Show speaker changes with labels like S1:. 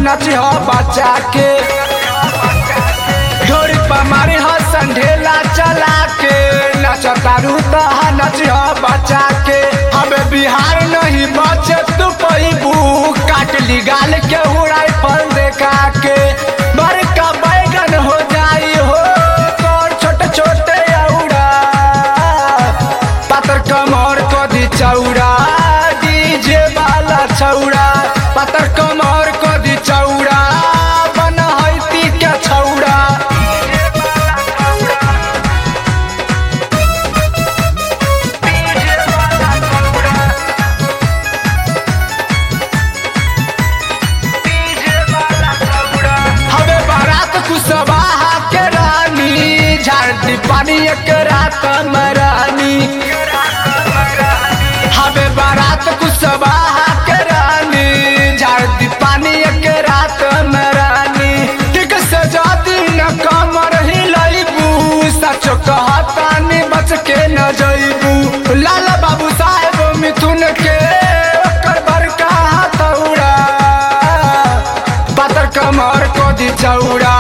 S1: नची हो बचा के ढोरी पर मारी हो संढेला चला के नचतारू तहा नची हो बचा के हमें बिहार नहीं बचे तू पैबू काट ली गाल के उड़ाई फल देखा के बड़का बैगन हो जाई हो कौन छोटे छोटे औरा पातर कमर को दी चौड़ा डीजे वाला छौड़ा पातर कमर को दी चौड़ा बन हैती के छौड़ा हवे बारात कुशवाहा के रानी झाड़ी पानी एक रात मरानी हवे बारात कुशवाहा के रानी झाड़ी पानी एक रात मरानी ठीक से जाती न कमर हिलैबू सचो कहतानी बच के न जइबू लाला बाबू साहेब मिथुन के ओकर बड़का हथौड़ा पातर कमर को दी चौड़ा